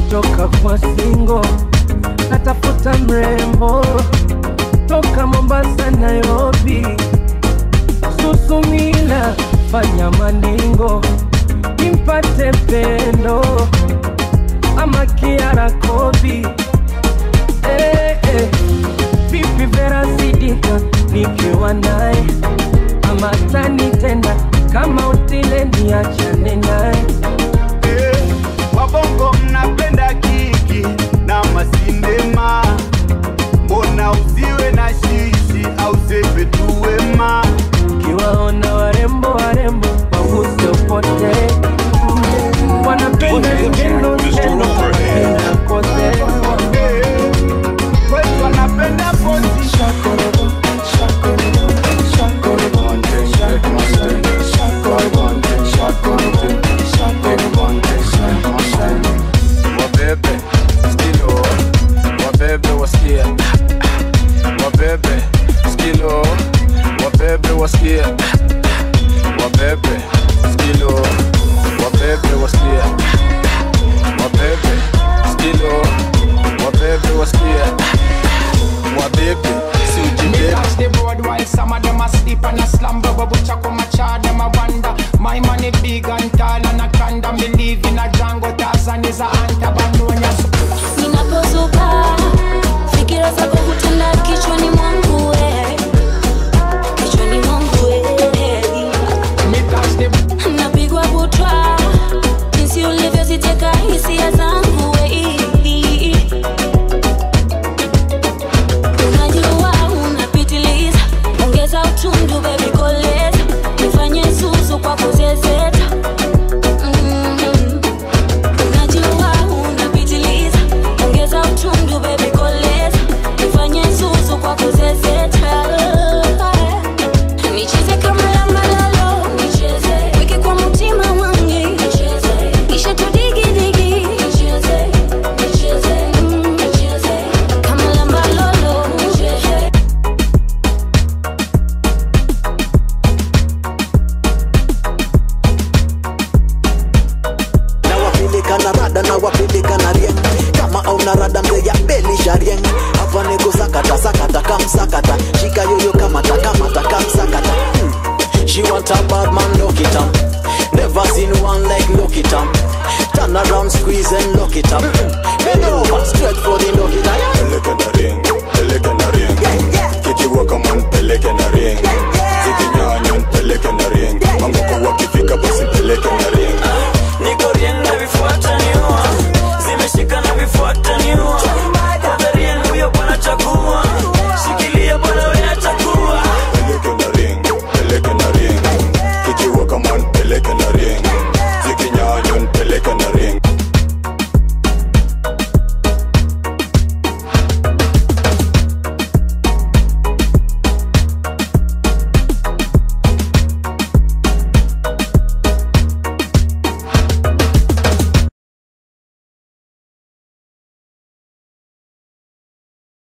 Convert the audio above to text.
nimechoka kwa singo, natafuta mrembo toka Mombasa, Nairobi, Susumila, fanya maningo nimpate pendo ama Kiara Kobi. Eh, eh. Vipi Vera Sidika nikiwa naye ama tanitenda kama utile niachane naye Eh, wabongo mnapenda kiki na masindema, mbona usiwe na shishi au sepe tu wema? kiwaona warembo warembo waguse upote wanapenda skendo skendo wanapenda kote Eh, kwetu wanapenda pozi wabebe skilo wabebe wasikia wabebe skilo wabebe wasikia wabebe skilo wabebe wasikia wabebe skilo wabebe wasikia wabebe si Me ujibebe touch the board while some of them asleep and a slumber. But butcher come a char them a wonder. My money big and tall and a conda. Me live in a Django Tarzan is a hunter, but no one else. Ninapozuka fikira zako hutanda kichwani mwangu we, kichwani mwangu we. Me touch the Napigwa butwa jinsi ulivyoziteka hisia zangu we. Unajua unapitiliza, ongeza utundu baby koleza, nifanye zuzu kwa kuzezeta Mhm. Unajua unapitiliza, ongeza utundu baby koleza, nifanye zuzu kwa kuzezeta Nicheze kama lamba lalo, nicheze weke kwa mtima wangu, nicheze kisha tudigi digi, nicheze nicheze mm, nicheze kama lamba lolo, nicheze na wapilika na rada na wapilika na rieng kama auna rada mzee ya beli sharieng hapa niko sakata sakata kamsakata shika yoyo kamata kamata kamsakata hmm. she want a bad man lock it up never seen one like lock it up turn around squeeze and lock it up hmm. bend over straight for the lock it up peleke na ring peleke na ring kikiwa kama nipeleke na ring